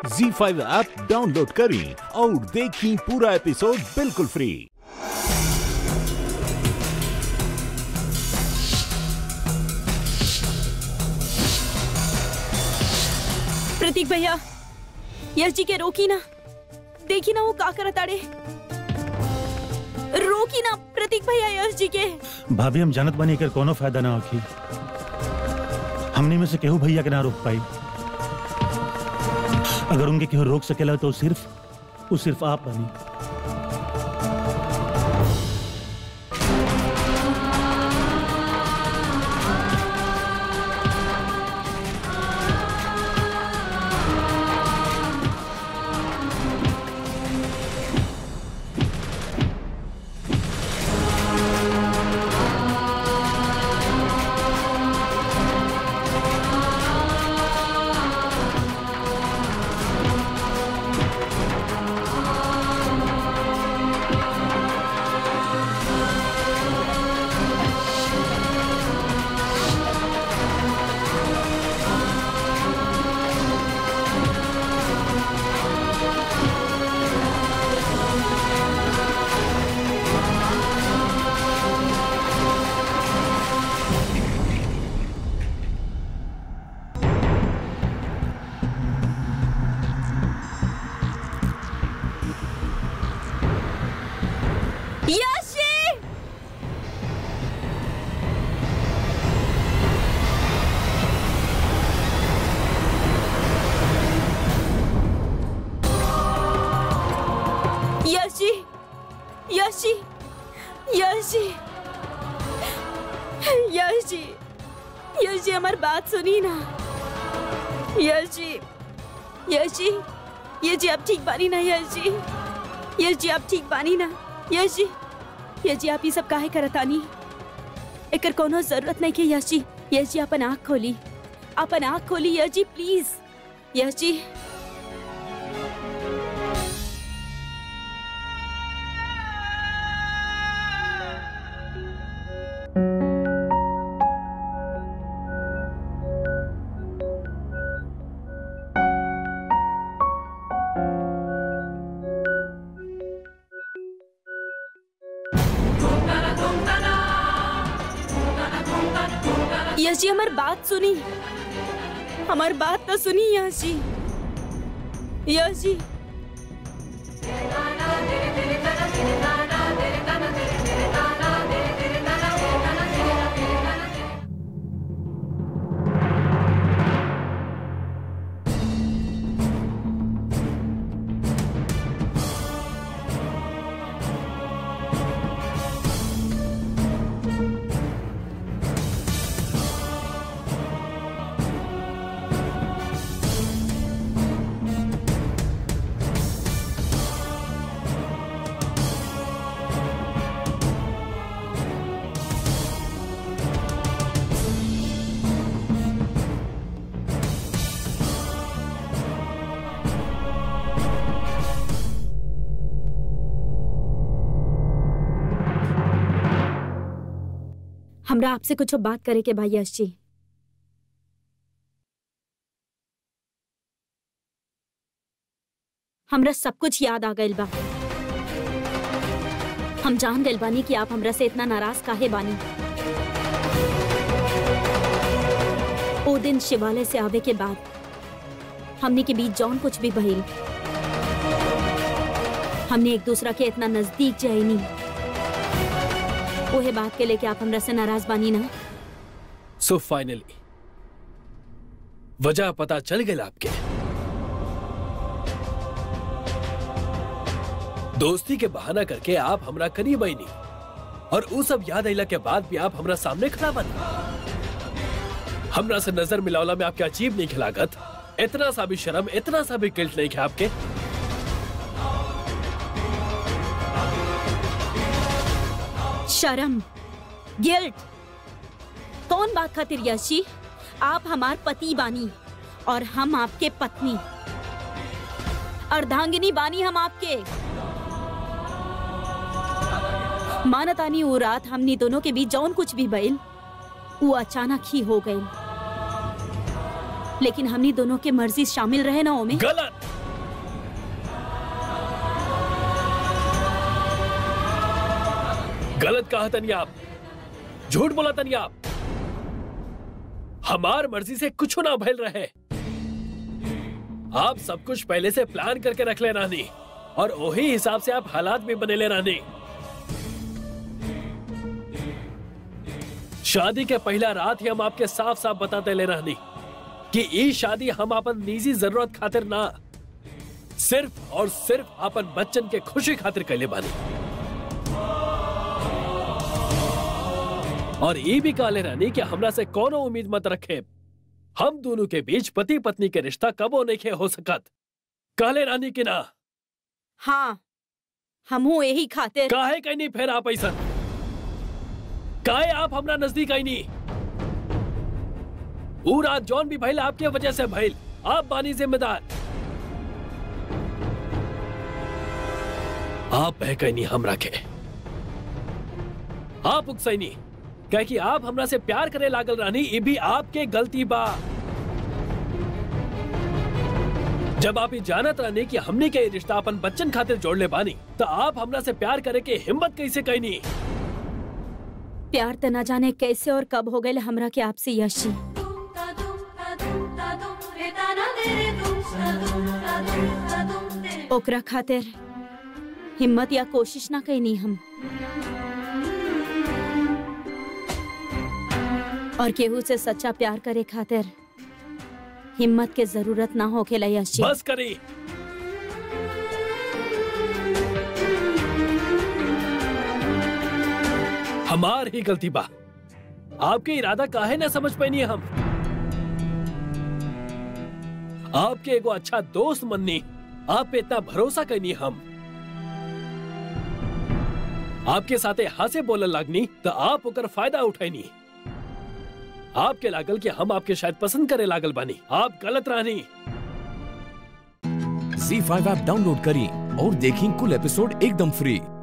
जी five app download करें और देखें पूरा एपिसोड बिल्कुल फ्री प्रतीक भैया यश जी के रोकी ना देखी ना वो का करत आड़े रोकी ना प्रतीक भैया यश जी के भाभी हम जानत बानी एकर कोनो फायदा ना होखी हमनी में से केहू भैया के ना रोक पाई अगर उनके केहू रोक सकेला तो सिर्फ वो सिर्फ आप बनी यश जी यश जी यश जी यश जी यश जी यश जी हमारी बात सुनी ना यश जी यश जी यश जी आप ठीक बानी ना यश जी यश जी आप ठीक बानी ना यश जी यश जी आप ये सब काहे करतानी एकर कोनो जरूरत नहीं के यश जी यश जी अपन आँख खोली अपन आँख खोली यश जी प्लीज यश जी यश जी हमारी बात सुनी हमारी बात तो सुनी यश जी यश जी हमरा आपसे कुछ बात करे के भाई यश जी हमरा सब कुछ याद आ गइल बा हम जान गइल बानी कि आप हमरा से इतना नाराज काहे बानी ओ दिन शिवालय से आवे के बाद हमने के बीच जौन कुछ भी भइल हमने एक दूसरा के इतना नजदीक जाइनी ओहे बात के लेके आप हमरा से नाराज बानी ना सो फाइनली वजह पता चल गई आपके दोस्ती के बहाना करके आप हमरा करीब आई नहीं और वो सब याद आइला के बाद भी आप हमरा सामने खड़ा बनी हमरा से नजर मिलावला में आपके अजीब नहीं खिलागत इतना सा भी शर्म इतना सा भी गिल्ट नहीं है आपके शर्म गिल्ट कौन बात खातिर यश जी आप हमार पति बानी और हम आपके पत्नी अर्धांगिनी बानी हम आपके मानतानी वो रात हमनी दोनों के बीच जौन कुछ भी भइल वो अचानक ही हो गई लेकिन हमनी दोनों के मर्जी शामिल रहे ना ओमे गलत गलत कहा तनी आप झूठ बोला तनी आप हमार मर्जी से कुछ ना भइल रहे आप सब कुछ पहले से प्लान करके रख ले रानी और वही हिसाब से आप हालात भी बने ले रानी शादी के पहला रात ही हम आपके साफ साफ बताते ले रानी कि ई शादी हम अपन निजी जरूरत खातिर ना सिर्फ और सिर्फ अपन बच्चन के खुशी खातिर कैले बानी और ये भी काले रानी कि हमरा से कोनो उम्मीद मत रखे हम दोनों के बीच पति पत्नी के रिश्ता कबो नहीं हो सकत काले रानी की ना हाँ हमहू यही खातिर काहे कहीं नहीं फिर आप ऐसा काहे आप हमरा नजदीक आई नहीं ऊ रात जॉन भी भइल आपके वजह से भइल आप बानी जिम्मेदार आप है कहीं नहीं हम रखे आप उकसैनी कहे कि आप हमरा से प्यार करे लागल रानी ये भी आपके गलती बा जब आप ये जानत रानी कि हमने के ये रिश्ता अपन बच्चन खातिर जोड़ ले बानी तो आप हमरा से प्यार करे के हिम्मत कैसे कहनी प्यार त न जाने कैसे और कब हो गए हमरा के आपसे यशी ओकरा खातिर हिम्मत या कोशिश ना कैनी हम और केहू से सच्चा प्यार करे खातिर हिम्मत के जरूरत ना होखेला यशी बस करी हमार ही गलती बा आपके इरादा काहे ना समझ पैनी हम आपके एगो अच्छा दोस्त मननी आप पे इतना भरोसा करनी हम आपके साथे हंसे बोलने लागनी तो आप ओकर फायदा उठैनी आपके लागल कि हम आपके शायद पसंद करे लागल बानी आप गलत रहनी झी फाइव ऐप डाउनलोड करें और देखें कुल एपिसोड एकदम फ्री